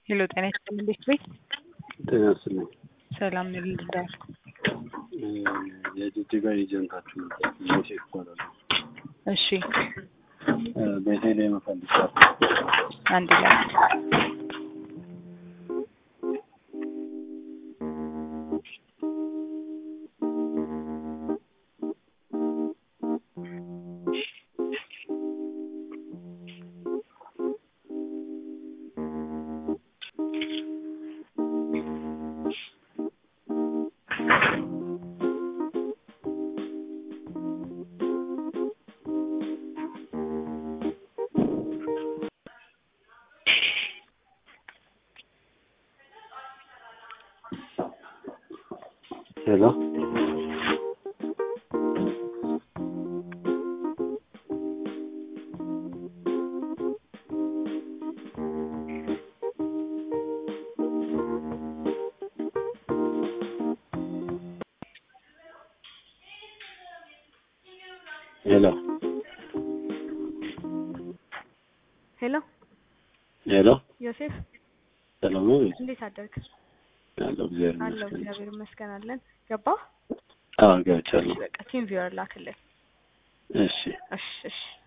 ሄሎ ጤና ይስጥልኝ እንዴት ቤት ጤና ይስጥልኝ። ሰላም ነው ልርዳል የጅጅጋ ኤጀንታችሁ ነበር ዮሴፍ እባላለሁ። እሺ ቤተልሔም እፈልጋለሁ። አንድ ላይ ሄሎ ሄሎ ሄሎ ሄሎ ዮሴፍ ሰላም ነው? እንዴት አደርክ? አለሁ እግዚአብሔር አለሁ ይመስገን። እግዚአብሔር ይመስገን አለን። ገባ? አዎ ገብቻለሁ። በቃ ቲም ቪወር ላክልን። እሺ እሺ እሺ